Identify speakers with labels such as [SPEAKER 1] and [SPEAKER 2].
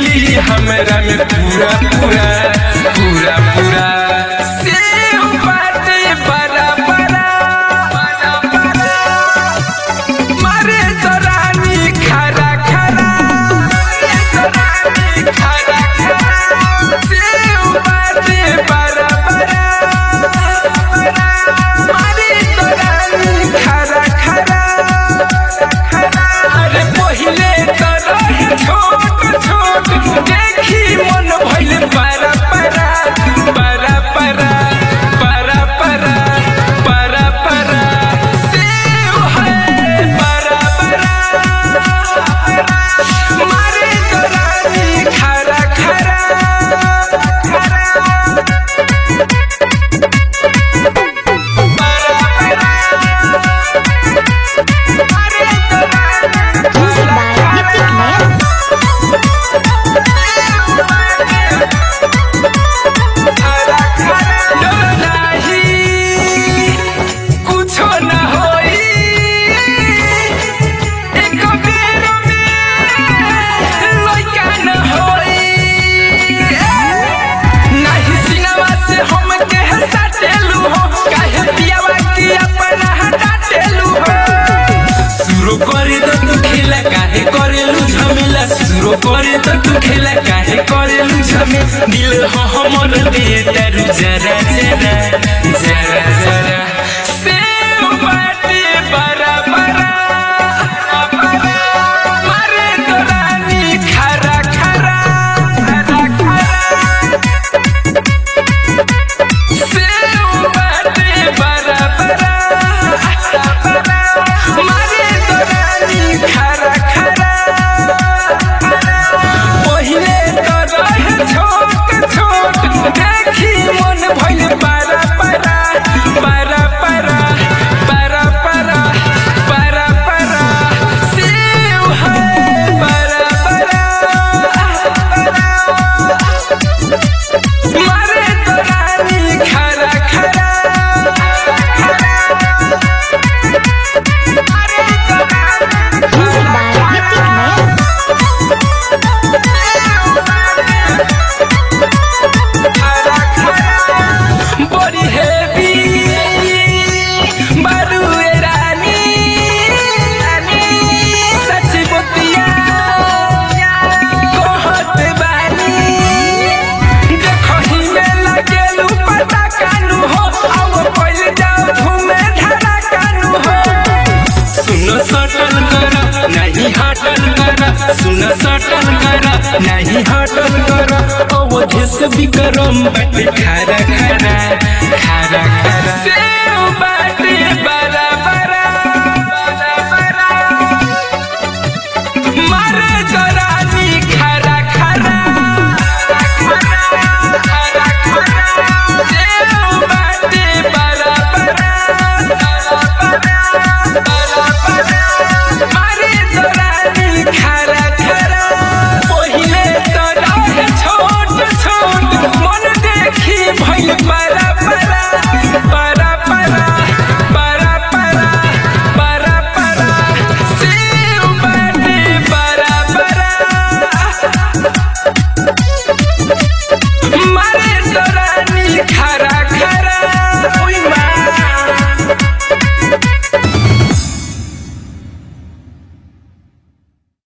[SPEAKER 1] मिली हमरा में पूरा पूरा पूरा पूरा सेव बाटे बड़ा बड़ा मारे तो रानी खरा खरा खरा खरा सेव बाटे बड़ा बड़ा मारे तो रानी खरा खरा अरे पहिले तो रहे छोट छोट देखी मन भइल पारा पारा पारा पारा पारा पारा पारा पारा सेव है पारा पारा मारे तो रानी खरा खरा
[SPEAKER 2] Music by Nitik Nayak.
[SPEAKER 1] कुछो न होई एक बेर में लइका न होई नाही सिनवा से हम के हटाटेलू हो काहे पियावा की अपना हटाटेलू हो सुरो करे तो तू खेला काहे करेलू झमेला सुरो करे तो तू खेला काहे करेलू झमे दिल हो हमर दे तारू जरा जरा जरा जरा सेव बाटे बरा बरा मारे तो रानी खरा खरा खरा खरा सेव बाटे बरा बरा मारे तो रानी खरा खरा पहिले तो रहे छोट छोट देखी मन भइल पारा पारा पारा पारा पारा पारा पारा पारा सेव है पारा पारा मारे तो रानी खरा खरा
[SPEAKER 2] Music by Nitik Nayak.
[SPEAKER 1] बड़ी हेवी बारू ए रानी सच बतिया कहत बानी देखही में लगेलू पता कानू हो अब पहल जाओ घूमे धरा कानू हो सुनो सटल कर नहीं हटल कर सुनो सटल कर नहीं हटल कर अवधि से विक्रम बट खरा खरा खरा खरा सेव बाटे बरा